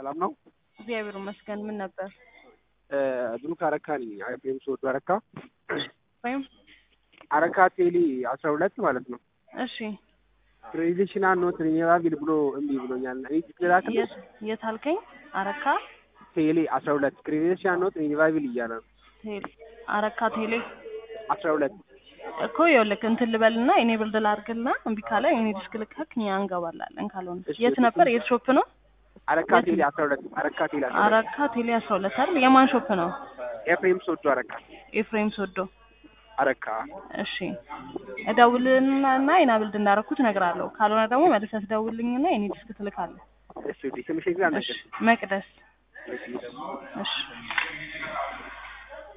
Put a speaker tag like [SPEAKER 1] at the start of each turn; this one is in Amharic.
[SPEAKER 1] ሰላም ነው።
[SPEAKER 2] እግዚአብሔር ይመስገን። ምን ነበር?
[SPEAKER 1] ብሩክ አረካ ነኝ። አይፌም ስወዱ አረካ
[SPEAKER 2] ወይም
[SPEAKER 1] አረካ ቴሌ አስራ ሁለት ማለት ነው።
[SPEAKER 2] እሺ፣
[SPEAKER 1] ትራዲሽናል ኖት ሪኒራብል ብሎ እምቢ ብሎኛል። እኔ ትክላክል
[SPEAKER 2] የት የት አልከኝ? አረካ
[SPEAKER 1] ቴሌ አስራ ሁለት ክሬዴንሻል ኖት ሪኒራብል እያለ ነው።
[SPEAKER 2] ቴሌ አረካ ቴሌ
[SPEAKER 1] አስራ ሁለት
[SPEAKER 2] እኮ ይኸውልህ እንትን ልበልና እኔ ብልድ ላድርግልና እምቢ ካለ እኔ ዲስክ ልካክ እኛ እንገባላለን። ካልሆነ
[SPEAKER 1] እሺ፣
[SPEAKER 2] የት ነበር? የት ሾፕ ነው?
[SPEAKER 1] አረካ ቴሌ አስራ ሁለት አረካ ቴሌ አስራ ሁለት
[SPEAKER 2] አረካ ቴሌ አስራ ሁለት አይደል? የማን ሾፕ ነው?
[SPEAKER 1] ኤፍሬም ስወዱ አረካ
[SPEAKER 2] ኤፍሬም ሶዶ።
[SPEAKER 1] አረካ
[SPEAKER 2] እሺ እደውልና እና የና ብልድ እንዳደረኩት እነግርሃለሁ። ካልሆነ ደግሞ መልሰህ ትደውልልኝና የኔ ዲስክ ትልካለህ።
[SPEAKER 1] እሺ፣ ስምሽ ግን
[SPEAKER 2] እሺ
[SPEAKER 1] አልነገርሽም።
[SPEAKER 2] መቅደስ
[SPEAKER 1] እሺ
[SPEAKER 2] እሺ